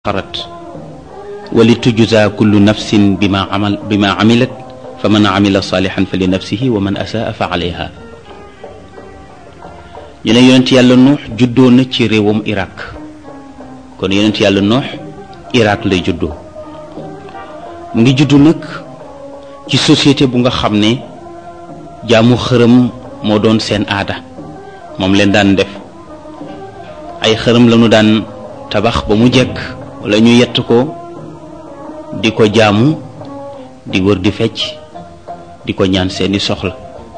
xarat wali tujza kullu nafsin bima amal bima amilat fa man amila salihan fa li nafsihi wa man asaa fa alayha ñu ne yonent yàlla nuux juddoo na ci réewum Irak kon yonent yàlla nuux Irak lay juddoo mu ngi juddu nag ci société bu nga xam ne jaamu xërëm moo doon seen aada moom leen daan def ay xërëm lañu daan tabax ba mu jekk wala ñu yett ko di ko jaamu di wër di fecc di ko ñaan seeni soxla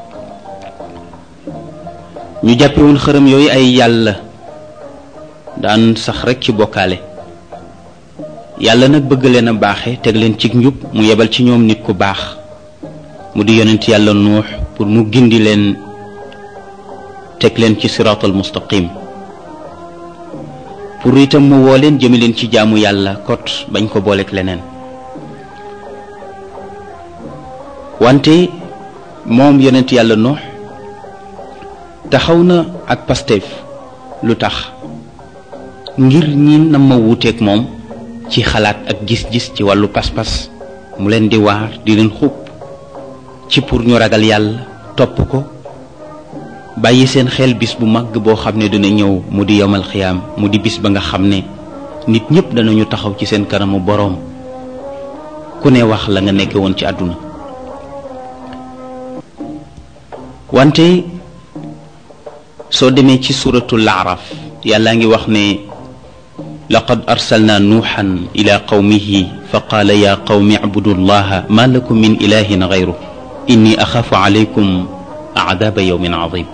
ñu jàppe woon xërëm yooyu ay yàlla daan sax rekk ci bokkaale yàlla nag bëgg leen a baaxe teg leen ci njub mu yebal ci ñoom nit ku baax mu di yonent yàlla nuux pour mu gindi leen teg leen ci siraatal mustaqim pour itam mu woo leen jëme leen ci jaamu yàlla kot bañ ko booleek leneen wante moom yonent yàlla noox taxaw na ak Pastef lu tax ngir ñi na ma wuuteeg moom ci xalaat ak gis-gis ci wàllu pas-pas mu leen di waar di leen xub ci pour ñu ragal yàlla topp ko bàyyi seen xel bis bu màgg boo xam ne dina ñëw mu di yomal xiyaam mu di bis ba nga xam ne nit ñépp danañu taxaw ci seen kanamu boroom ku ne wax la nga nekke woon ci àdduna wante soo demee ci suratul araf yàllaa ngi wax ne laqad arsalna nuuxan ila qawmihi fa qaala ya qawmi abudu llaha ma lakum min ilahin gayru inni axaafu alaykum aadaaba yawmin adim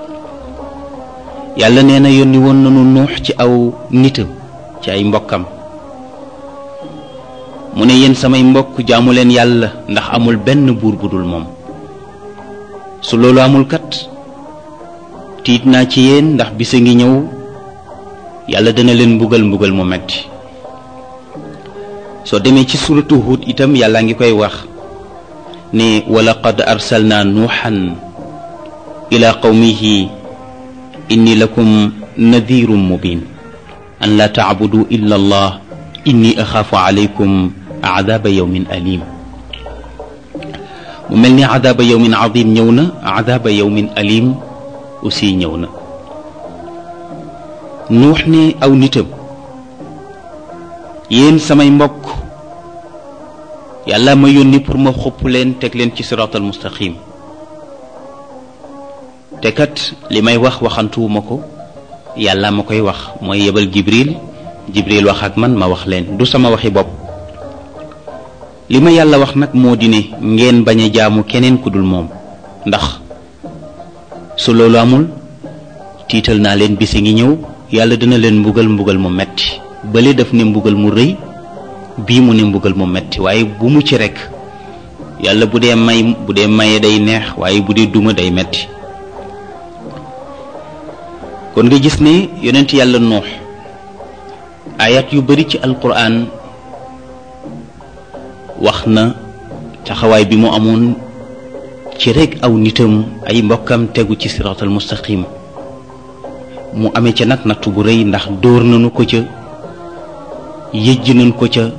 yàlla nee na yónni woon nañu nuux ci aw nitam ci ay mbokkam mu ne yéen samay mbokk jaamu leen yàlla ndax amul benn buur bu dul moom su loolu amul kat tiit naa ci yéen ndax bisa ngi ñëw yàlla dana leen mbugal mbugal mu metti soo demee ci suratu Hud itam yàlla ngi koy wax ne walaqad arsalna nuuxan ila qawmihi inni lakum nadirun mubin an laa tacbudu illa allah inni axaafu alaykum aadaaba yawmin alim mu mel ni aadaaba yawmin adim ñëw na aadaaba yawmin alim aussi ñëw na nuux ne aw nitam yéen samay mbokk yàlla ma yónni pour ma xupp leen teg leen ci siraatal mustaqim te kat li may wax waxantuwuma ko yàlla ma koy wax mooy yebal jibril jibril wax ak man ma wax leen du sama waxi bopp li ma yàlla wax nag moo di ne ngeen bañ a jaamu keneen ku dul moom ndax su loolu amul tiital naa leen bisi ngi ñëw yàlla dina leen mbugal mbugal mu metti bële daf ne mbugal mu rëy bii mu ne mbugal mu metti waaye bu mu ci rekk yàlla bu dee may bu dee maye day neex waaye bu dee duma day metti kon nga gis ne yonent yàlla noox ayat yu bari ci alquran wax na taxawaay bi mu amoon ci rekk aw nitam ay mbokkam tegu ci siraatal mustaqim mu amee ca nag nattu bu rëy ndax dóor nañu ko ca yëjj nañ ko ca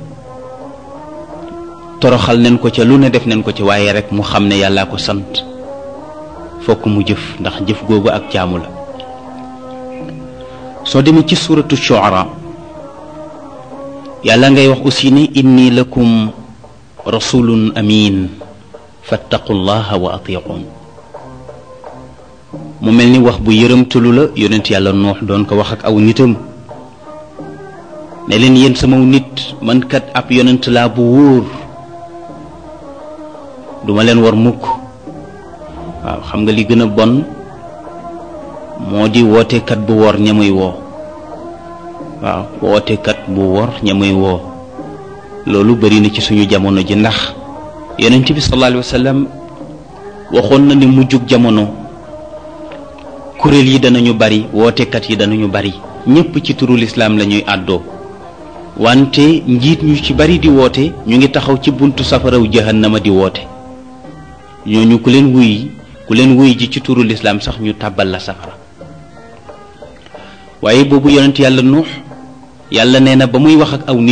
toroxal nañ ko ca lu ne def nañ ko ca waaye rekk mu xam ne yàllaa ko sant fokk mu jëf ndax jëf googu ak jaamu la soo demee ci suuratu shuara yàlla ngay wax aussi ne inni lakum rasulun amin fattaqu llaha wa atiqun mu mel ni wax bu yërëmtalu la yonent yàlla noox doon ko wax ak aw nitam ne leen yéen sama nit man kat ab yonent laa bu wóor duma leen war mukk waaw xam nga li gën a bon moo di wootekat bu wor ñamuy woo waaw wootekat bu wor ñamuy woo loolu bari na ci suñu jamono ji ndax yonent bi sallallahu alayhi wa sallam waxoon na ne mujjug jamono kuréel yi danañu bari wootekat yi danañu bari ñépp ci turu lislaam la ñuy àddoo wante njiit ñu ci bari di woote ñu ngi taxaw ci buntu safaraw jahannama di woote ñooñu ku leen wuy ku leen wuy ji ci turu lislaam sax ñu tàbbal la safara waaye boobu yonent yàlla nuux yàlla nee na ba muy wax ak aw nit